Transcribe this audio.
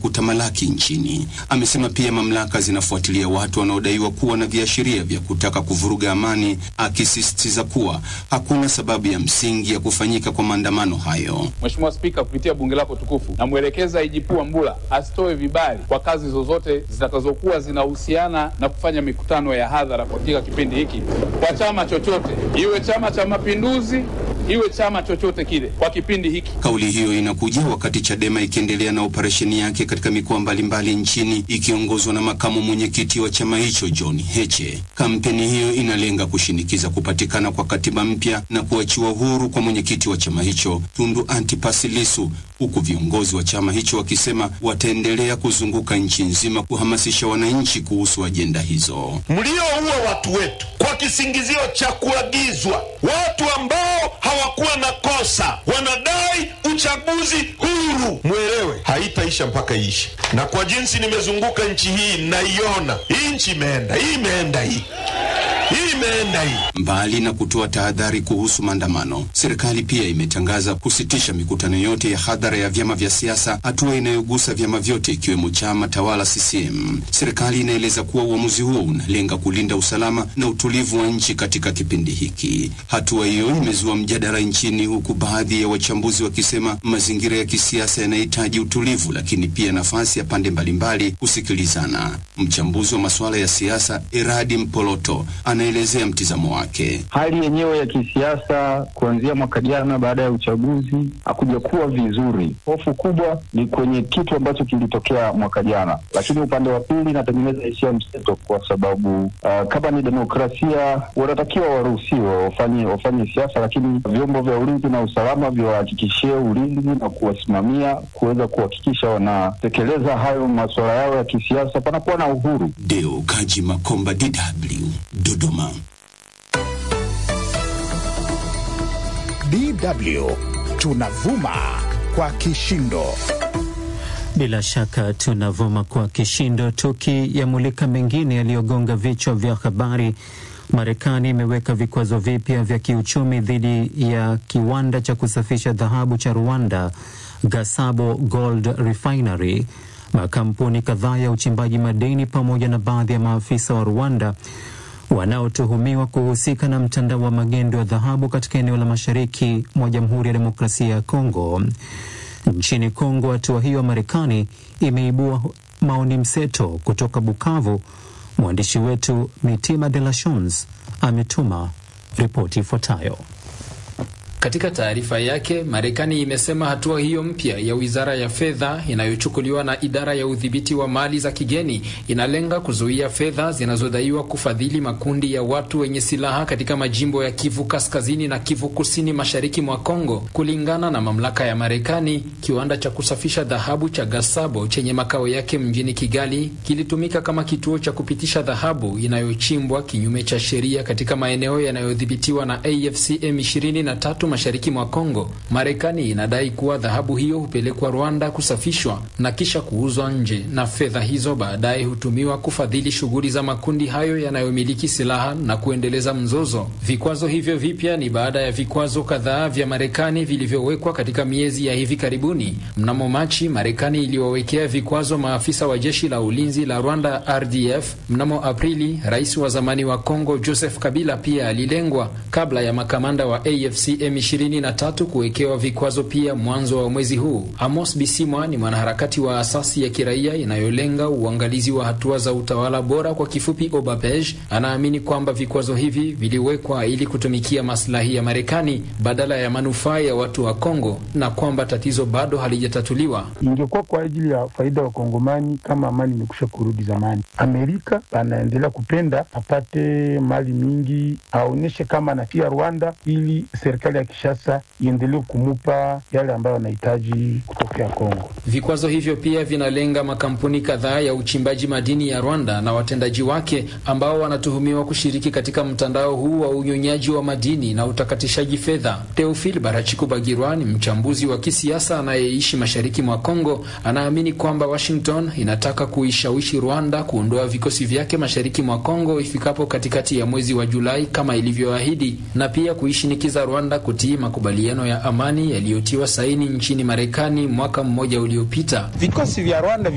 kutamalaki nchini. Amesema pia mamlaka zinafuatilia watu wanaodaiwa kuwa na viashiria vya kutaka kuvuruga amani, akisisitiza kuwa hakuna sababu ya msingi ya kufanyika kwa maandamano hayo. Mheshimiwa Spika, kupitia bunge lako tukufu, namwelekeza IGP Wambura asitoe vibali kwa kazi zozote zitakazokuwa zinahusiana na kufanya mikutano ya hadhara katika kipindi hiki kwa chama chochote, iwe Chama cha Mapinduzi, iwe chama chochote kile kwa kipindi hiki. Kauli hiyo inakuja wakati Chadema ikiendelea na operesheni yake katika mikoa mbalimbali nchini ikiongozwa na makamu mwenyekiti wa chama hicho John Heche. Kampeni hiyo inalenga kushinikiza kupatikana kwa katiba mpya na kuachiwa huru kwa mwenyekiti wa chama hicho Tundu Antipas Lissu, huku viongozi wa chama hicho wakisema wataendelea kuzunguka nchi nzima kuhamasisha wananchi kuhusu ajenda hizo. Mlioua watu wetu kwa kisingizio cha kuagizwa, watu ambao hawakuwa na kosa wanadai uchaguzi huru. Mwelewe haitaisha mpaka iishe, na kwa jinsi nimezunguka nchi hii naiona hii nchi imeenda, hii imeenda, hii hii imeenda hii. Mbali na kutoa tahadhari kuhusu maandamano, serikali pia imetangaza kusitisha mikutano yote ya hadhara ya vyama vya siasa, hatua inayogusa vyama vyote ikiwemo chama tawala CCM. Serikali inaeleza kuwa uamuzi huo unalenga kulinda usalama na utulivu wa nchi katika kipindi hiki. Hatua hiyo imezua mjadala nchini, huku baadhi ya wachambuzi wakisema mazingira ya kisiasa yanahitaji utulivu, lakini pia nafasi ya pande mbalimbali kusikilizana. Mchambuzi wa masuala ya siasa Eradi Mpoloto anaelezea mtizamo wake. Hali yenyewe ya kisiasa kuanzia mwaka jana baada ya uchaguzi hakuja kuwa vizuri. Hofu kubwa ni kwenye kitu ambacho kilitokea mwaka jana, lakini upande wa pili inatengeneza hisia mseto, kwa sababu uh, kama ni demokrasia wanatakiwa waruhusiwe wafanye wafanye siasa, lakini vyombo vya ulinzi na usalama viwahakikishie ulinzi na kuwasimamia kuweza kuhakikisha wanatekeleza hayo masuala yao ya kisiasa, panakuwa na uhuru. Deo Kaji Makomba, DW, Dodoma. DW tunavuma kwa kishindo. Bila shaka tunavuma kwa kishindo, tukiyamulika mengine yaliyogonga vichwa vya habari. Marekani imeweka vikwazo vipya vya kiuchumi dhidi ya kiwanda cha kusafisha dhahabu cha Rwanda, Gasabo Gold Refinery. Makampuni kadhaa ya uchimbaji madini pamoja na baadhi ya maafisa wa Rwanda wanaotuhumiwa kuhusika na mtandao wa magendo ya dhahabu katika eneo la mashariki mwa Jamhuri ya Demokrasia ya Kongo. Nchini Kongo, hatua hiyo ya Marekani imeibua maoni mseto. Kutoka Bukavu, mwandishi wetu Mitima de la Shons ametuma ripoti ifuatayo. Katika taarifa yake, Marekani imesema hatua hiyo mpya ya wizara ya fedha inayochukuliwa na idara ya udhibiti wa mali za kigeni inalenga kuzuia fedha zinazodaiwa kufadhili makundi ya watu wenye silaha katika majimbo ya Kivu Kaskazini na Kivu Kusini mashariki mwa Kongo. Kulingana na mamlaka ya Marekani, kiwanda cha kusafisha dhahabu cha Gasabo chenye makao yake mjini Kigali kilitumika kama kituo cha kupitisha dhahabu inayochimbwa kinyume cha sheria katika maeneo yanayodhibitiwa na AFC M23 mashariki mwa Kongo. Marekani inadai kuwa dhahabu hiyo hupelekwa Rwanda kusafishwa na kisha kuuzwa nje, na fedha hizo baadaye hutumiwa kufadhili shughuli za makundi hayo yanayomiliki silaha na kuendeleza mzozo. Vikwazo hivyo vipya ni baada ya vikwazo kadhaa vya Marekani vilivyowekwa katika miezi ya hivi karibuni. Mnamo Machi, Marekani iliwawekea vikwazo maafisa wa jeshi la ulinzi la Rwanda RDF. Mnamo Aprili, rais wa zamani wa Kongo Joseph Kabila pia alilengwa kabla ya makamanda wa AFC M23 kuwekewa vikwazo pia mwanzo wa mwezi huu. Amos Bisimwa ni mwanaharakati wa asasi ya kiraia inayolenga uangalizi wa hatua za utawala bora, kwa kifupi OBAPEJ. Anaamini kwamba vikwazo hivi viliwekwa ili kutumikia maslahi ya Marekani badala ya manufaa ya watu wa Kongo na kwamba tatizo bado halijatatuliwa. Ingekuwa kwa ajili ya faida wa Kongomani kama amani imekusha kurudi zamani. Amerika anaendelea kupenda apate mali mingi, aonyeshe kama anafia Rwanda ili serikali ya Kishasa iendelee kumupa yale ambayo anahitaji kutokea Kongo. Vikwazo hivyo pia vinalenga makampuni kadhaa ya uchimbaji madini ya Rwanda na watendaji wake ambao wanatuhumiwa kushiriki katika mtandao huu wa unyonyaji wa madini na utakatishaji fedha. Teofil Barachikubagirwa ni mchambuzi wa kisiasa anayeishi mashariki mwa Kongo. Anaamini kwamba Washington inataka kuishawishi Rwanda kuondoa vikosi vyake mashariki mwa Kongo ifikapo katikati ya mwezi wa Julai kama ilivyoahidi, na pia kuishinikiza Rwanda kutii makubaliano ya amani yaliyotiwa saini nchini Marekani mwaka mmoja uliopita. Vikosi vya Rwanda